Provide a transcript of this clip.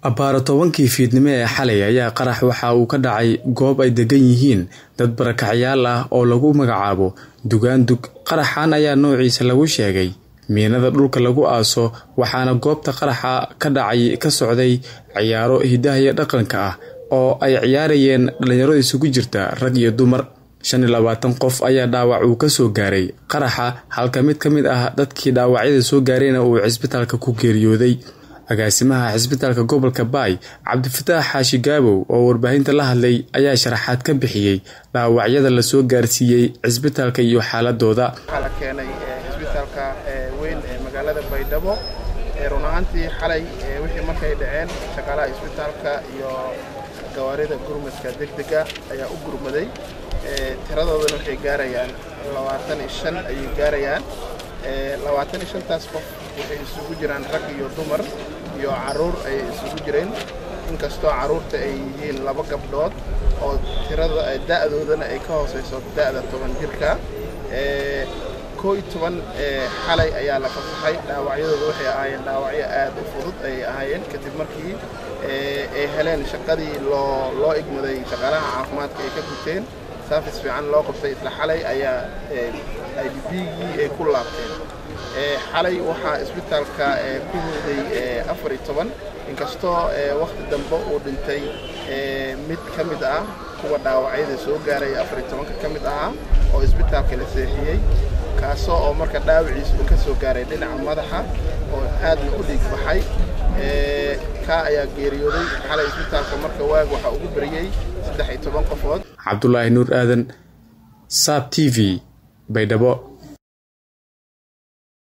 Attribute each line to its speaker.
Speaker 1: abbaaro tobankii fiidnimo ee xalay ayaa qarax waxa uu ka dhacay goob ay degan yihiin dad barakacyaal ah oo lagu magacaabo dugaandug qaraxan ayaa noociisa lagu sheegay miinada dhulka lagu aaso waxaana goobta qaraxa ka dhacay ka socday ciyaaro hidaha iyo dhaqanka ah oo ay ciyaarayeen dhalinyaro isugu jirta rag iyo dumar shan iyo labaatan qof ayaa dhaawac uu ka soo gaaray qaraxa halka mid ka mid ah dadkii dhaawacyada soo gaarayna uu cisbitaalka ku geeriyooday agaasimaha cisbitaalka gobolka baay cabdifataax xaashi gaabow oo warbaahinta la hadlay ayaa sharaxaad ka bixiyey dhaawacyada lasoo gaarsiiyey cisbitaalka iyo xaaladooda
Speaker 2: waxaa la keenay cisbitaalka weyn ee magaalada baydhabo run ahaantii xalay wixii markay dhaceen shaqaalaha cisbitaalka iyo gawaarida gurmadka degdega ayaa u gurmaday tiradoodana waxay gaarayaan labaatan iyo shan ayay gaarayaan labaatan iyo shantaas qof waxay isugu jiraan rag iyo dumar iyo caruur ayay isugu jireen inkastoo carruurta ay yihiin laba gabdhood oo tirada da'doodana ay ka hoosayso da'da toban jirka koo iyo toban xalay ayaa la fasaxay dhaawacyadooda waxay ahaayeen dhaawacyo aad u fudud ayay ahaayeen kadib markii ay heleen shaqadii loo loo igmaday shaqaalaha caafimaadka ay ka guteen saafis fiican loo qabtay isla xalay ayaa idbgii ay ku laabteen xalay waxaa isbitaalka ku huday afar iyo toban inkastoo wakhti dambe uu dhintay mid ka mid ah kuwa dhaawacyada soo gaaray afar iyo tobanka ka mid ahaa oo isbitaalka la seexiyey kaasoo oo marka dhaawiciisba ka soo gaaray dhinaca madaxa oo aadna u dhiig baxay kaa ayaa geeriyooday xalay isbitaalka marka waag waxaa ugu beriyey saddex iyo toban qofood
Speaker 1: cabdulaahi nuur aadan saab t v baydhabo